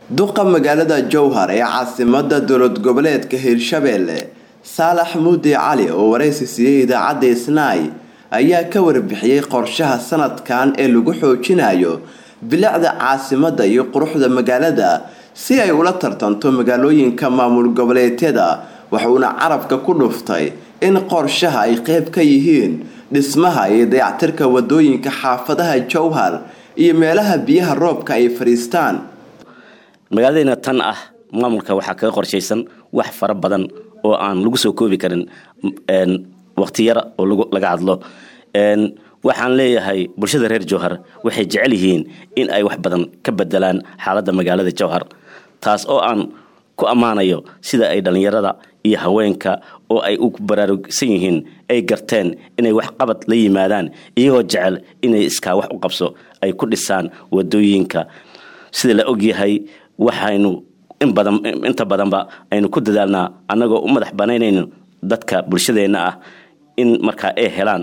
duqa magaalada jowhar ee caasimada dowlad goboleedka hirshabelle saalax muudi cali oo waraysi siiyey idaacadda isnaay ayaa ka warbixiyey qorshaha sanadkan ee lagu xoojinayo bilicda caasimada iyo quruxda magaalada si ay ula tartanto magaalooyinka maamul goboleedyada wuxuuna carabka ku dhuftay in qorshaha ay qeyb ka yihiin dhismaha iyo dayactirka wadooyinka xaafadaha jowhar iyo meelaha biyaha roobka ay fadhiistaan magaaladeyna tan ah maamulka waxaa kaga qorshaysan wax fara badan oo aan lagu soo koobi karin waqti yara oo laga hadlo waxaan leeyahay bulshada reer jowhar waxay jecel yihiin in ay wax badan ka bedelaan xaaladda magaalada jowhar taas oo aan ku ammaanayo sida ay dhallinyarada iyo haweenka oo ay u baraarugsan yihiin ay garteen inay wax qabad la yimaadaan iyagoo jecel inay iskaa wax u qabso ay ku dhisaan wadooyinka sida la ogyahay waxaynu inta badanba aynu ku dadaalnaa annagoo u madax banaynayno dadka bulshadeenna ah in markaa ay helaan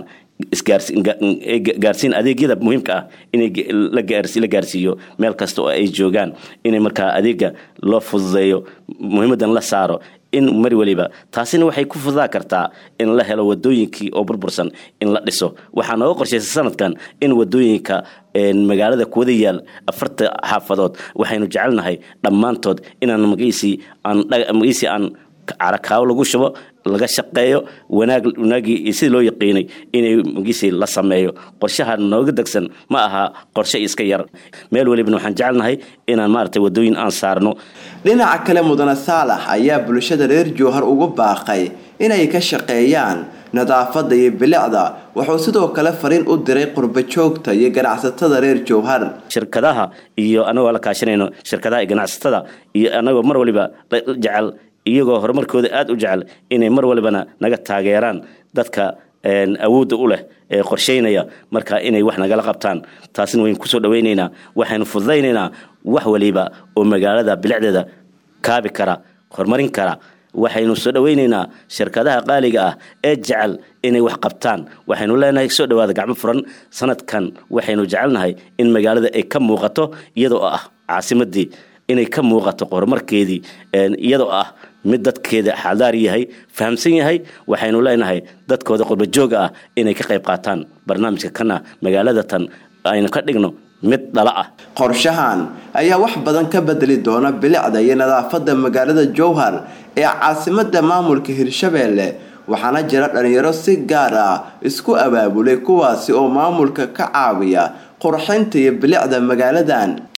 gaarsiin adeegyada muhiimka ah in la gaarsiiyo meel kasta oo ay joogaan in markaa adeega loo fududeeyo muhiimadan la saaro in mar waliba taasina waxay ku fududaa kartaa in la helo wadooyinkii oo burbursan in la dhiso waxaa nooga qorshaysa sanadkan in wadooyinka magaalada kuwada yaal afarta xaafadood waxaynu jecelnahay dhammaantood inaan magiisii aan carakaawo lagu shubo laga shaqeeyo wanaagii iyo sidii loo yaqiinay inay magiisii la sameeyo qorshaha nooga degsan ma aha qorshe iska yar meel welibana waxaan jecelnahay inaan maaragtay wadooyin aan saarno dhinaca kale mudane saalax ayaa bulshada reer jowhar ugu baaqay inay ka shaqeeyaan nadaafadda iyo bilicda wuxuu sidoo kale fariin u diray qurba joogta iyo ganacsatada reer jowhar shirkadaha iyo anagoo la kaashanayno shirkadaha iyo ganacsatada iyo anagoo mar waliba jecel iyagoo horumarkooda aada u jecel inay mar walibana naga taageeraan dadka awoodda u leh ee qorshaynaya marka inay wax nagala qabtaan taasina waynu kusoo dhawaynaynaa waxaynu fududaynaynaa wax waliba oo magaalada bilicdeeda kaabi kara horumarin kara waxaynu soo dhawaynaynaa shirkadaha qaaliga ah ee jecel inay wax qabtaan waxaynu leenahay soo dhawaada gacmo furan sanadkan waxaynu jecelnahay in magaalada ay ka muuqato iyadoo ah caasimadii inay ka muuqato horumarkeedii iyadoo ah mid dadkeeda xadaar yahay fahamsan yahay waxaynu leenahay dadkooda qurbajooga ah inay ka qayb qaataan barnaamijka kana magaalada tan aynu ka dhigno mid dhala ah qorshahan ayaa wax badan ka bedeli doona bilicda iyo nadaafadda magaalada jowhar ee caasimada maamulka hirshabelle waxaana jira dhalinyaro si gaar ah isku abaabulay kuwaasi oo maamulka ka caawiya qurxinta iyo bilicda magaaladan